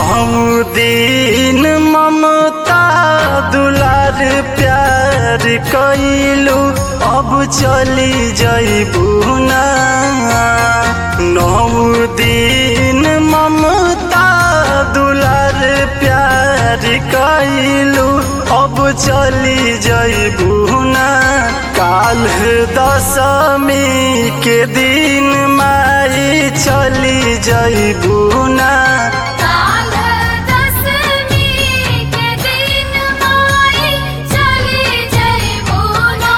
नौ दिन ममता दुलार प्यार कैलू अब चली जैबू ना नौ दिन ममता दुलार प्यार कैलू अब चली जैबू ना काल दशमी के दिन माई चली जैबू ना काल दशमी के दिन माई चली जइबू ना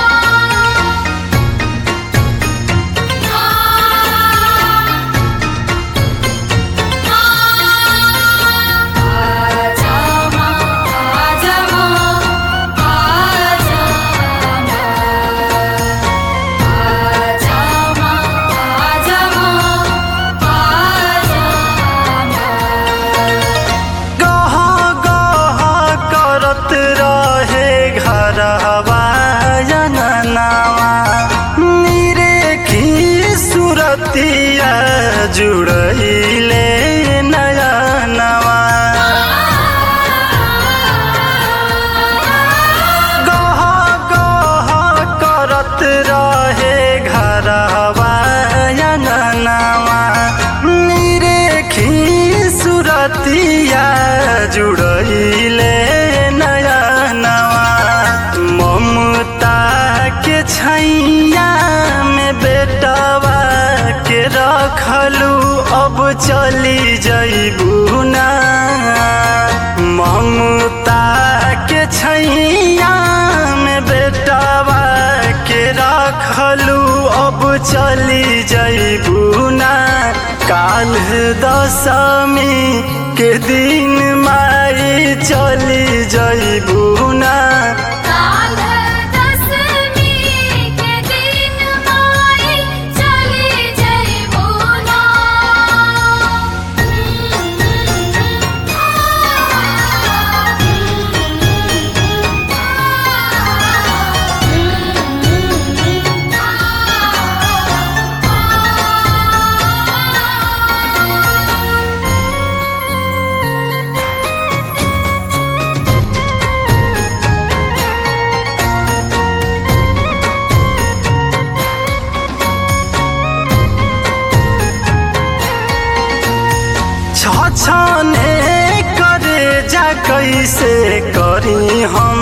आजा माँ आजा माँ आजा आजा माँ आजा माँ आजा गह गह करत रहे घरवा जननावा निरेखी सुरतिया जुड़ैले नयनवा गह गह करत रहे घरवा जननावा निरेखी सुरतिया जुड़ैले नयनवा ममता के छैया में बेटवा के रखलू अब चली जैबू ना ममता के छैया में बेटवा के रखलू अब चली जैबू ना काल दशमी के दिन माई चली जैबू ना काल दशमी के दिन माई चली जइबू ना छछने करे जा कैसे करी हम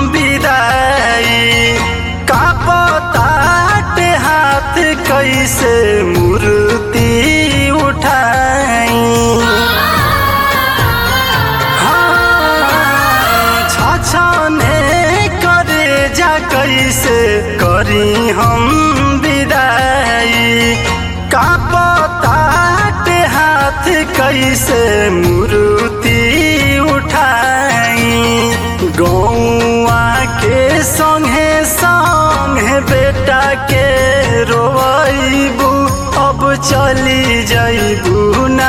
विदाई का पताटे हाथ कैसे मूर्ति उठाई छछने करे जा कैसे करी हम विदाई का पताटे हाथ कैसे मूर्ति उठाई गौआ के संगे संगे बेटा के रोइबू अब चली जइबू ना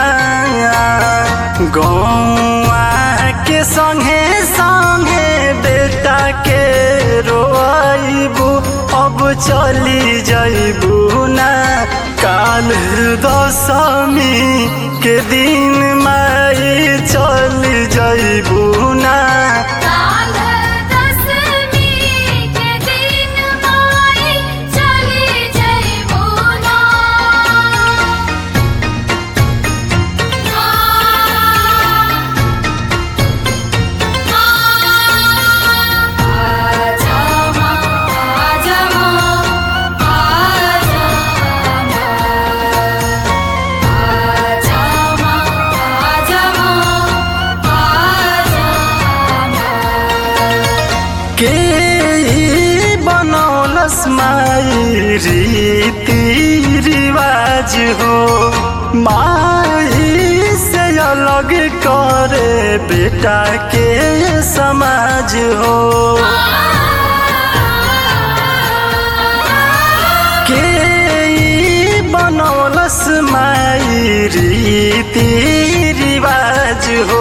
गौआ के संगे संगे बेटा के रोइबू अब चली जइबू ना काल दशमी के दिन माई चल जइबू ना काल दशमी के दिन माई चली जइबू ना आजा माँ आजा माँ आजा आजा माँ आजा माँ आजा के ई बनौलस माई रीति रिवाज हो माई से अलग करे बेटा के समाज हो के ई बनौलस माई रीति रिवाज हो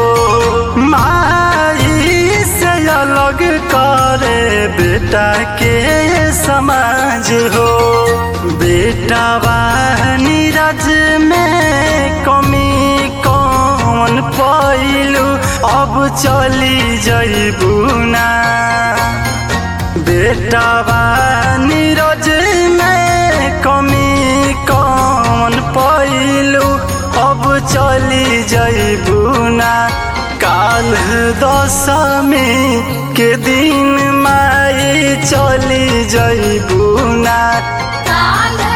माई से अलग करे बेटा के समाज हो बेटा नीरज में कमी कौन पर चली जइबू ना बेटावा नीरज में कमी कौन पैलू अब चली जइबू ना काल दशमी के दिन माई चली जइबू ना काल